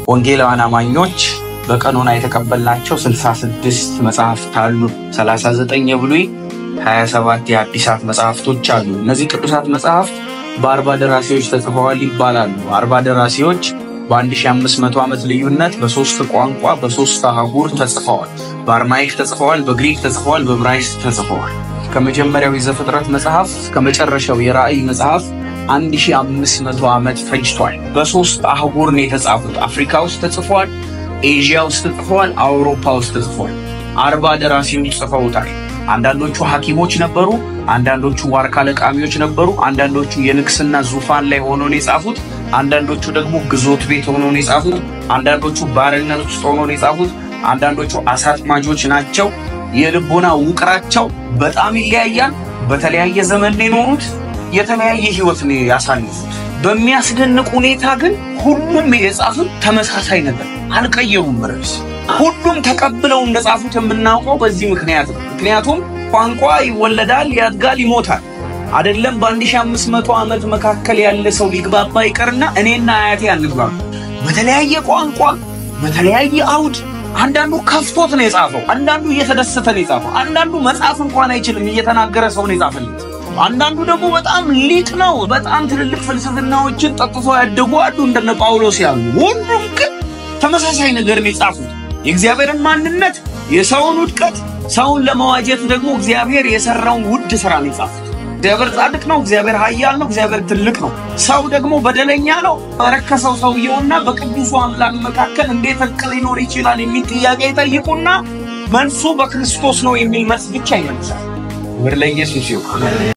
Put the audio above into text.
ወንጌላውያን አማኞች በቀኖና የተቀበልናቸው 66 መጽሐፍት አሉ። 39 የብሉይ 27 የአዲሳት መጽሐፍቶች አሉ። እነዚህ ቅዱሳት መጽሐፍት በአርባ ደራሲዎች ተጽፈዋል ይባላሉ። አርባ ደራሲዎች በ1500 ዓመት ልዩነት በሶስት ቋንቋ በሶስት አህጉር ተጽፈዋል። በአርማይክ ተጽፈዋል፣ በግሪክ ተጽፈዋል፣ በዕብራይስጥ ተጽፈዋል። ከመጀመሪያው የዘፍጥረት መጽሐፍ ከመጨረሻው የራእይ መጽሐፍ 1500 ዓመት ፈጅቷል። በሶስት አህጉር ነው የተጻፉት። አፍሪካ ውስጥ ተጽፏል፣ ኤዥያ ውስጥ ተጽፏል፣ አውሮፓ ውስጥ ተጽፏል። አርባ ደራሲዎች ጽፈውታል። አንዳንዶቹ ሐኪሞች ነበሩ፣ አንዳንዶቹ ዋርካ ለቃሚዎች ነበሩ፣ አንዳንዶቹ የንግስና ዙፋን ላይ ሆኖ ነው የጻፉት፣ አንዳንዶቹ ደግሞ ግዞት ቤት ሆኖ ነው የጻፉት፣ አንዳንዶቹ ባርነት ውስጥ ሆኖ ነው የጻፉት፣ አንዳንዶቹ አሳጥማጆች ናቸው። የልቦና ውቅራቸው በጣም ይለያያል። በተለያየ ዘመን ነው የኖሩት። የተለያየ ህይወት ነው ያሳልፉት። በሚያስደንቅ ሁኔታ ግን ሁሉም የጻፉት ተመሳሳይ ነገር አልቀየሩም። ርዕስ ሁሉም ተቀብለው እንደጻፉት የምናውቀው በዚህ ምክንያት ነው። ምክንያቱም ቋንቋ ይወለዳል፣ ያድጋል፣ ይሞታል። አይደለም በ1500 ዓመት መካከል ያለ ሰው ሊግባባ ይቀርና እኔና አያቴ አንግባባ። በተለያየ ቋንቋ በተለያየ አውድ አንዳንዱ ከፍቶት ነው የጻፈው፣ አንዳንዱ እየተደሰተ ነው የጻፈው፣ አንዳንዱ መጻፍ እንኳን አይችልም እየተናገረ ሰው ነው የጻፈለት። አንዳንዱ ደግሞ በጣም ሊቅ ነው። በጣም ትልልቅ ፍልስፍናዎችን ጠጥቶ ያደጉ አሉ እንደነ ጳውሎስ ያሉ። ሁሉም ግን ተመሳሳይ ነገር ነው የጻፉት። የእግዚአብሔርን ማንነት፣ የሰውን ውድቀት፣ ሰውን ለመዋጀት ደግሞ እግዚአብሔር የሰራውን ውድ ስራ ነው የጻፉት። እግዚአብሔር ጻድቅ ነው። እግዚአብሔር ኃያል ነው። እግዚአብሔር ትልቅ ነው። ሰው ደግሞ በደለኛ ነው። በረከሰው ሰውየውና በቅዱሱ አምላክ መካከል እንዴት እርቅ ሊኖር ይችላል የሚል ጥያቄ ይጠይቁና መልሱ በክርስቶስ ነው የሚል መልስ ብቻ ይመልሳል። ክብር ለኢየሱስ ይሁን።